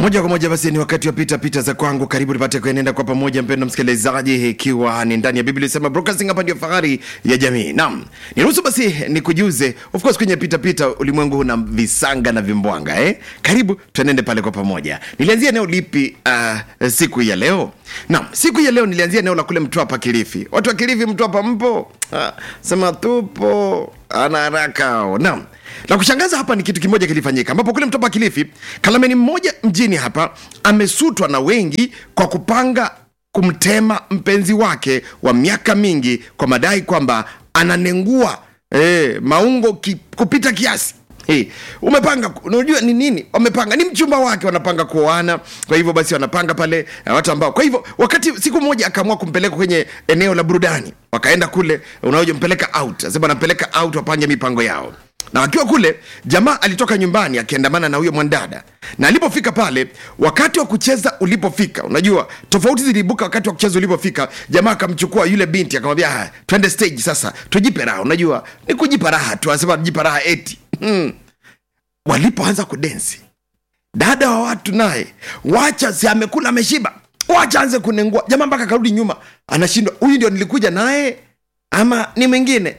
moja kwa moja basi ni wakati wa pita pita za kwangu karibu tupate kuenenda kwa pamoja mpendo msikilizaji ikiwa ni ndani ya biblia sema broadcasting hapa ndio fahari ya jamii naam niruhusu basi nikujuze of course kwenye pita pita ulimwengu una visanga na vimbwanga eh? karibu tuenende pale kwa pamoja nilianzia eneo lipi uh, siku hii ya leo naam siku hii ya leo nilianzia eneo la kule mtwapa kilifi watu wa kilifi mtwapa mpo ah, sema tupo ana haraka hao. naam la kushangaza hapa ni kitu kimoja kilifanyika ambapo kule mtopa kilifi kalameni mmoja mjini hapa amesutwa na wengi kwa kupanga kumtema mpenzi wake wa miaka mingi kwa madai kwamba ananengua e, maungo ki, kupita kiasi Hey, umepanga unajua ni nini wamepanga ni mchumba wake wanapanga kuoana kwa hivyo basi wanapanga pale na watu ambao kwa hivyo wakati siku moja akaamua kumpeleka kwenye eneo la burudani wakaenda kule unaoja mpeleka out asema anampeleka out wapange mipango yao na wakiwa kule jamaa alitoka nyumbani akiandamana na huyo mwandada na alipofika pale wakati wa kucheza ulipofika unajua tofauti ziliibuka wakati wa kucheza ulipofika jamaa akamchukua yule binti akamwambia "Ah, twende stage sasa tujipe raha unajua ni kujipa raha tu anasema jipa raha eti hmm. walipoanza kudensi dada wa watu naye wacha si amekula ameshiba wacha anze kunengua jamaa mpaka akarudi nyuma anashindwa huyu ndio nilikuja naye ama ni mwingine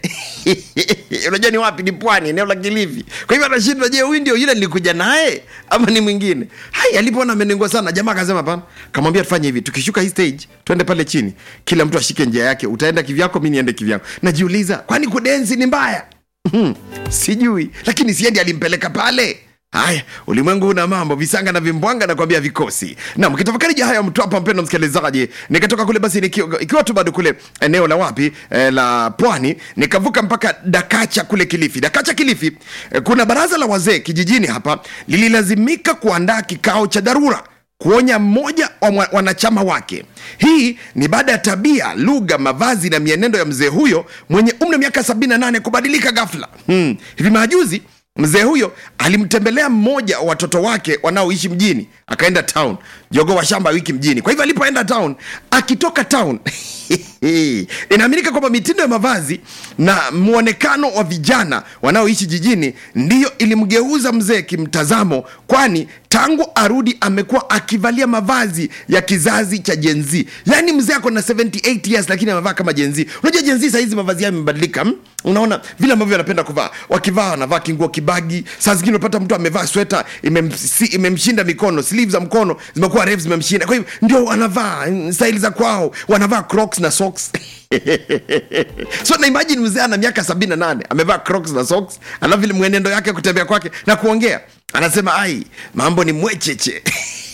unajua ni wapi ni pwani eneo la kilifi kwa hivyo anashindwa je huyu ndio yule nilikuja naye ama ni mwingine hai alipoona amenengua sana jamaa akasema pana kamwambia tufanye hivi tukishuka hii stage twende pale chini kila mtu ashike njia yake utaenda kivyako mi niende kivyangu najiuliza kwani kudensi ni mbaya Hmm, sijui lakini siendi alimpeleka pale haya ulimwengu una mambo visanga na vimbwanga nakwambia vikosi na mkitafakari ja haya mtu hapa mpendo msikilizaji nikatoka kule basi nikiwa, ikiwa tu bado kule eneo la wapi eh, la pwani nikavuka mpaka dakacha kule kilifi dakacha kilifi eh, kuna baraza la wazee kijijini hapa lililazimika kuandaa kikao cha dharura kuonya mmoja wa mwa- wanachama wake hii ni baada ya tabia lugha mavazi na mienendo ya mzee huyo mwenye umri wa miaka 78 kubadilika ghafla hmm. hivi majuzi mzee huyo alimtembelea mmoja wa watoto wake wanaoishi mjini akaenda town jogo wa shamba wiki mjini kwa hivyo alipoenda town akitoka town inaaminika kwamba mitindo ya mavazi na mwonekano wa vijana wanaoishi jijini ndiyo ilimgeuza mzee kimtazamo kwani tangu arudi amekuwa akivalia mavazi ya kizazi cha jenzi yaani mzee ako na 78 years lakini amevaa kama jenzi unajua jenzi sahizi mavazi yao imebadilika hmm? unaona vile ambavyo wanapenda kuvaa wakivaa wanavaa kinguo kibagi saa zingine unapata mtu amevaa sweta imemsi- imemshinda mikono sleeve za mkono zimekuwa refu zimemshinda kwa hivyo ndio wanavaa mm, staili za kwao wanavaa crocs na socks so na imagine mzee ana miaka 78 amevaa crocs na socks alafu vile mwenendo yake kutembea kwake na kuongea anasema ai mambo ni mwecheche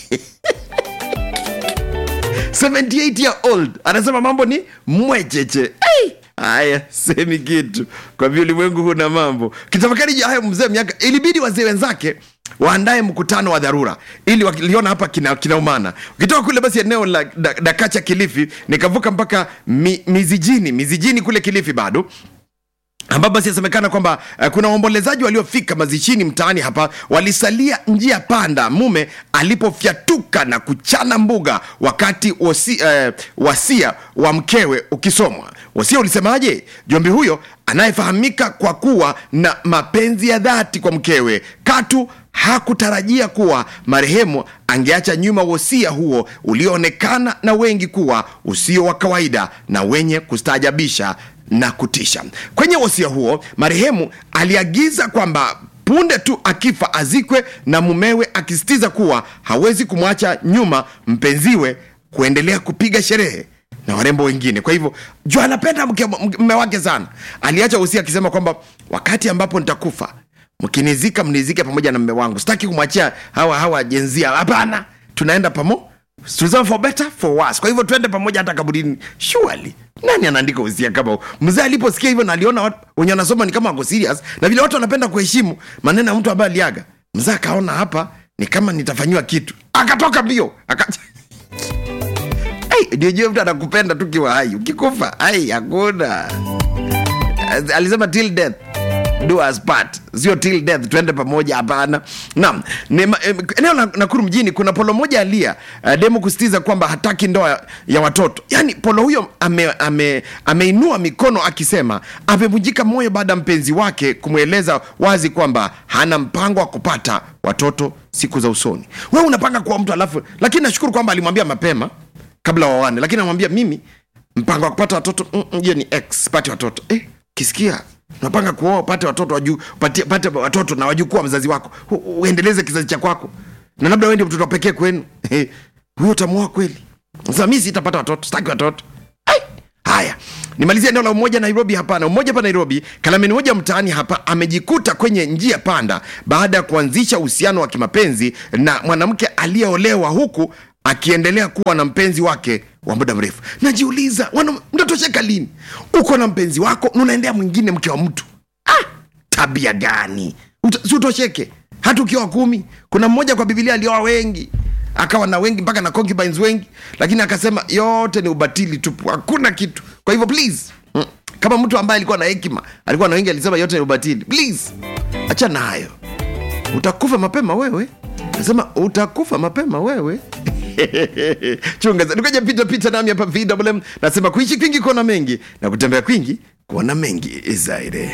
78 year old anasema mambo ni mwecheche hey! haya semi kitu kwa vile ulimwengu huna mambo kitafakari juu ya hayo mzee miaka ilibidi wazee wenzake waandae mkutano wa dharura ili wakiliona hapa kina- kinaumana ukitoka kule basi eneo la da- dakacha kilifi nikavuka mpaka mi, mizijini mizijini kule kilifi bado ambapo basi yasemekana kwamba uh, kuna waombolezaji waliofika mazishini mtaani hapa walisalia njia panda mume alipofyatuka na kuchana mbuga wakati wasi, uh, wasia wa mkewe ukisomwa wasia ulisemaje jombi huyo anayefahamika kwa kuwa na mapenzi ya dhati kwa mkewe katu hakutarajia kuwa marehemu angeacha nyuma wosia huo ulioonekana na wengi kuwa usio wa kawaida na wenye kustaajabisha na kutisha kwenye wosia huo marehemu aliagiza kwamba punde tu akifa azikwe na mumewe akisitiza kuwa hawezi kumwacha nyuma mpenziwe kuendelea kupiga sherehe na warembo wengine kwa hivyo juu anapenda mke- mme wake sana aliacha wosia akisema kwamba wakati ambapo nitakufa mkinizika mnizike pamoja na mme wangu sitaki kumwachia hawa hawa jenzia hapana tunaenda pamo Tulisema for better for worse. kwa hivyo twende pamoja hata kaburini surely nani anaandika usia kama huu mzee aliposikia hivyo na aliona watu wenye wanasoma ni kama wako serious na vile watu wanapenda kuheshimu maneno ya mtu ambaye aliaga mzee akaona hapa ni kama nitafanyiwa kitu akatoka mbio aka Hey, ndio jue mtu anakupenda tu kiwa hai ukikufa ai hakuna alisema till death do us part sio till death twende pamoja hapana naam Ni ma- em, eneo la nakuru mjini kuna polo moja alia uh, demo kusitiza kwamba hataki ndoa ya watoto yaani polo huyo ameinua ame, ameinua mikono akisema amevunjika moyo baada ya mpenzi wake kumweleza wazi kwamba hana mpango wa kupata watoto siku za usoni wewe unapanga kuwa mtu alafu lakini nashukuru kwamba alimwambia mapema kabla wawane lakini anamwambia mimi mpango wa kupata watoto mm, mm, hiyo ni x pate watoto eh, kisikia unapanga kuoa pate watoto waju, pate, pate watoto na wajukuu wa mzazi wako U- u- uendeleze kizazi cha kwako na labda wewe ndio mtoto wa pekee kwenu Eh, huyo utamuoa kweli sasa mi sitapata watoto sitaki watoto Ai! haya nimalizia eneo la umoja nairobi hapana umoja hapa nairobi kalameni moja mtaani hapa amejikuta kwenye njia panda baada ya kuanzisha uhusiano wa kimapenzi na mwanamke aliyeolewa huku akiendelea kuwa na mpenzi wake wa muda mrefu najiuliza wana- mtatosheka lini uko na mpenzi wako na unaendea mwingine mke wa mtu ah, tabia gani Uta- si utosheke hata ukiwa kumi kuna mmoja kwa bibilia alioa wengi akawa na wengi mpaka na concubines wengi lakini akasema yote ni ubatili tupu hakuna kitu kwa hivyo please mm, kama mtu ambaye alikuwa na hekima alikuwa na wengi alisema yote ni ubatili please achana hayo utakufa mapema wewe nasema utakufa mapema wewe chunga nikoja pita pita nami hapa vwm nasema kuishi kwingi kuona mengi na kutembea kwingi kuona mengi zaidi